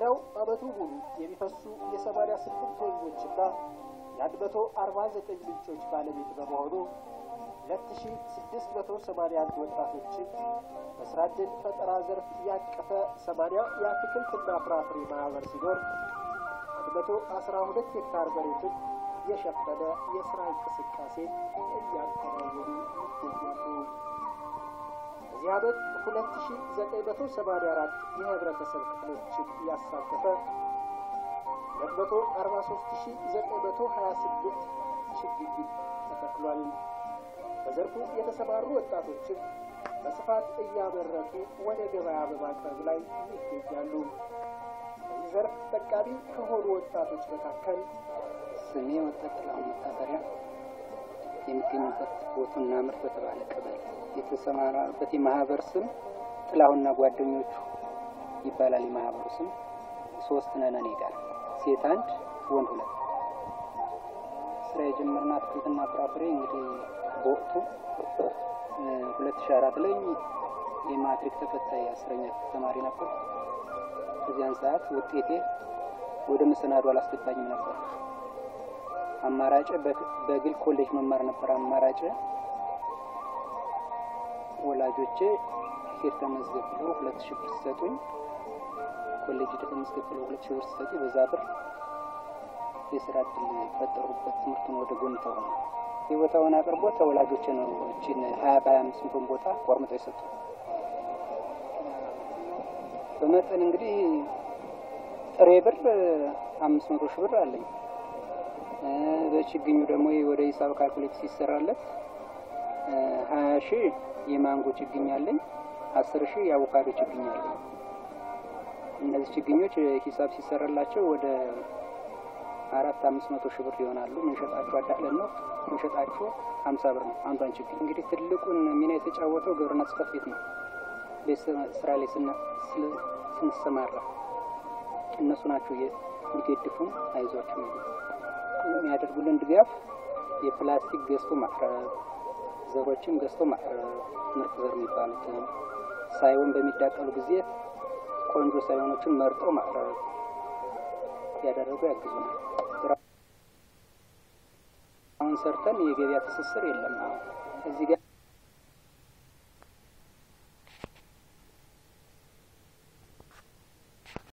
ወረዳው ዓመቱ ሙሉ የሚፈሱ የሰማንያ ስምንት ወንዞችና የአንድ መቶ አርባ ዘጠኝ ምንጮች ባለቤት በመሆኑ ሁለት ሺ ስድስት መቶ ሰማንያ አንድ ወጣቶችን በስራ ዕድል ፈጠራ ዘርፍ ያቀፈ ሰማንያ የአትክልትና ፍራፍሬ ማህበር ሲኖር አንድ መቶ አስራ ሁለት ሄክታር መሬትን የሸፈነ የስራ እንቅስቃሴ እያከናወኑ ይገኛሉ። በዚህ ዓመት ሁለት ሺ ዘጠኝ መቶ ሰማንያ አራት የህብረተሰብ ክፍሎችን ያሳተፈ ሁለት መቶ አርባ ሶስት ሺ ዘጠኝ መቶ ሀያ ስምንት ችግኝ ተተክሏል። በዘርፉ የተሰማሩ ወጣቶችን በስፋት እያመረቱ ወደ ገበያ በማቅረብ ላይ ይገኛሉ። በዚህ ዘርፍ ተጠቃሚ ከሆኑ ወጣቶች መካከል ስሜ ወጠጥላው መታፈሪያ የሚገኙበት ቦቱና ምርት በተባለ ቀበሌ የተሰማራበት የማህበር ስም ጥላሁንና ጓደኞቹ ይባላል። የማህበሩ ስም ሶስት ነን እኔ ጋር ሴት አንድ ወንድ ሁለት። ስራ የጀመርና አትክልትና ፍራፍሬ እንግዲህ በወቅቱ ሁለት ሺ አራት ላይ የማትሪክ ተፈታኝ አስረኛ ተማሪ ነበር። በዚያን ሰዓት ውጤቴ ወደ መሰናዶ አላስገባኝም ነበር። አማራጭ በግል ኮሌጅ መማር ነበር አማራጭ። ወላጆቼ ሄድ ተመዝገብ ብለው ሁለት ሺህ ብር ሲሰጡኝ ኮሌጅ ተመዝገብ ብለው ሁለት ሺህ ብር ሲሰጡኝ በዛ ብር የስራ እድል ፈጠሩበት። ትምህርቱን ወደ ጎን ተሆነ የቦታውን አቅርቦት ተወላጆቼ ነው እችን ሀያ በሀያ አምስት ሚሊዮን ቦታ ቆርምጠው የሰጡ። በመጠን እንግዲህ ጥሬ ብር አምስት መቶ ሺህ ብር አለኝ። በችግኙ ደግሞ ወደ ሂሳብ ካልኩሌት ሲሰራለት ሀያ ሺህ የማንጎ ችግኝ አለኝ፣ አስር ሺህ የአቮካዶ ችግኝ አለኝ። እነዚህ ችግኞች ሂሳብ ሲሰራላቸው ወደ አራት አምስት መቶ ሺህ ብር ይሆናሉ። ምንሸጣቸው አዳለን ነው ምንሸጣቸው ሀምሳ ብር ነው አንዷን ችግኝ። እንግዲህ ትልቁን ሚና የተጫወተው ግብርና ጽሕፈት ቤት ነው። ስራ ላይ ስንሰማራ እነሱ ናቸው የሚገድፉን አይዟቸው የሚያደርጉልን ድጋፍ የፕላስቲክ ገዝቶ ማቅረብ፣ ዘሮችን ገዝቶ ማቅረብ፣ ምርጥ ዘር የሚባሉትን ሳይሆን በሚዳቀሉ ጊዜ ቆንጆ ሳይሆኖችን መርጦ ማቅረብ ያደረጉ ያግዙናል። አሁን ሰርተን የገበያ ትስስር የለም። እዚህ ጋር